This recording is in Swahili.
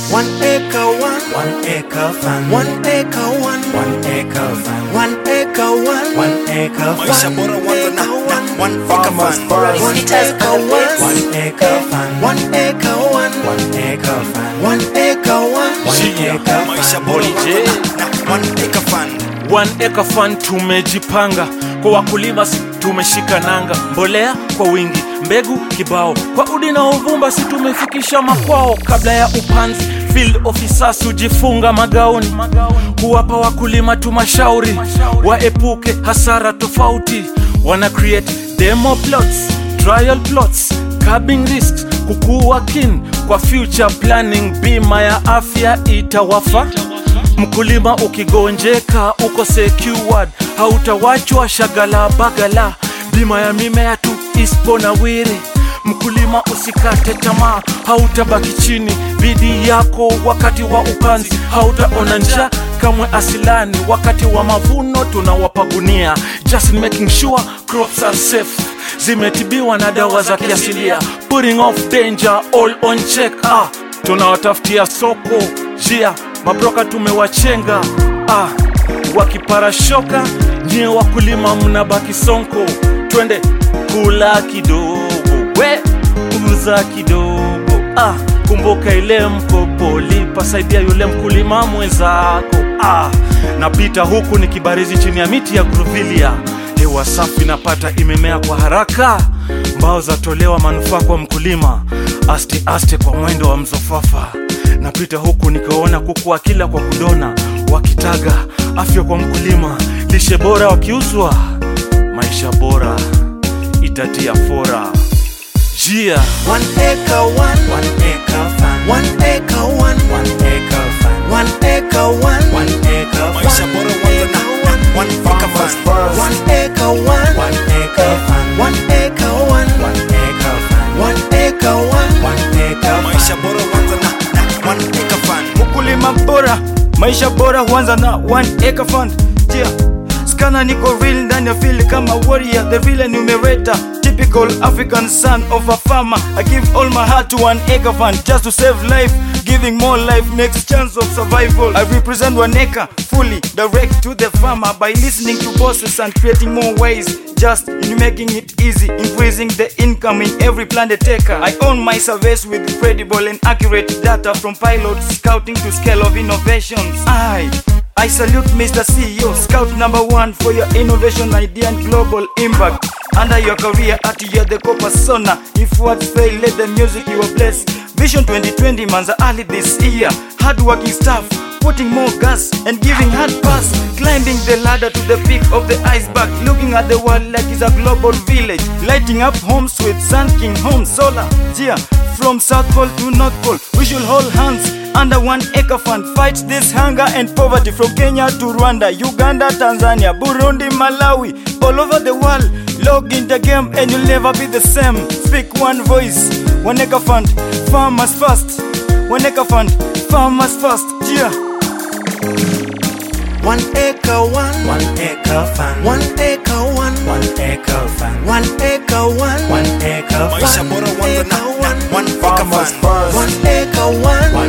One acre one, One acre farm. one acre one, One acre farm. one acre one, One acre Maisha farm. bora wanza na, na one acre Farmers farm. first. one acre one, One acre farm. one acre one, One acre farm. one acre one. One acre Maisha farm. bora Holiday. wanza na, na one acre farm. One Acre Fund tumejipanga kwa wakulima, si tumeshika nanga, mbolea kwa wingi, mbegu kibao, kwa udi na uvumba, si tumefikisha makwao. Kabla ya upanzi, field officers hujifunga magauni, kuwapa wakulima tumashauri, waepuke hasara tofauti, wana create demo plots, trial plots, curbing risks, kukua kin kwa future planning, bima ya afya itawafa Mkulima ukigonjeka uko secured, hautawachwa shagala bagala. Bima ya mimea tu ispo na wiri. Mkulima usikate tamaa, hautabaki chini. Bidii yako wakati wa upanzi, hautaona njaa kamwe asilani. Wakati wa mavuno tunawapa gunia, just in making sure crops are safe zimetibiwa na dawa za kiasilia, putting off danger all on check. Ah, tunawatafutia soko jia mabroka tumewachenga ah, wakiparashoka nyie wakulima mnabaki sonko twende kula kidogo we uza kidogo ah, kumbuka ile mkopo lipa saidia yule mkulima mwenzako ah, napita huku ni kibarizi chini ya miti ya gruvilia hewa safi napata imemea kwa haraka mbao zatolewa manufaa kwa mkulima aste aste kwa mwendo wa mzofafa napita huku nikiwaona kuku wakila kwa kudona wakitaga afya kwa mkulima lishe bora wakiuzwa maisha bora itatia fora jia One acre one, One acre farm. one acre one, One acre farm. one acre one, One acre Maisha farm. bora wanza na, na one acre Farmers farm. first. one acre one, One acre farm. one acre one, One acre farm. one acre one. One acre Maisha farm. bora wanza na, na one acre farm. Ukulima bora, maisha bora huanza na one acre fund. Yeah. Skana niko real ndani ya feel kama warrior, the real numerator. Typical African son of a farmer. I give all my heart to one acre fund just to save life. Giving more life makes chance of survival. I represent one acre fully direct to the farmer by listening to bosses and creating more ways. Just in making it easy, increasing the income in every plant taker. I own my surveys with credible and accurate data from pilot scouting to scale of innovations. I I salute Mr. CEO, scout number one for your innovation idea and global impact. Under your career at you're the co-persona. If words fail, let the music you are blessed. Vision 2020 man's early this year. Hardworking staff, putting more gas and giving hard pass. Climbing the ladder to the peak of the iceberg. Looking at the world like it's a global village. Lighting up homes with Sun King Home Solar. Yeah, from South Pole to North Pole, we should hold hands under one acre fund. Fight this hunger and poverty from Kenya to Rwanda, Uganda, Tanzania, Burundi, Malawi, all over the world. Log in the game and you'll never be the same. Speak one voice, one acre fund, farmers first. One acre fund, farmers first. Yeah. One acre one, One acre farm. one acre one, One acre farm. one acre one, One acre Maisha farm. bora wanza na, na one acre Farmers farm. first. one acre one, One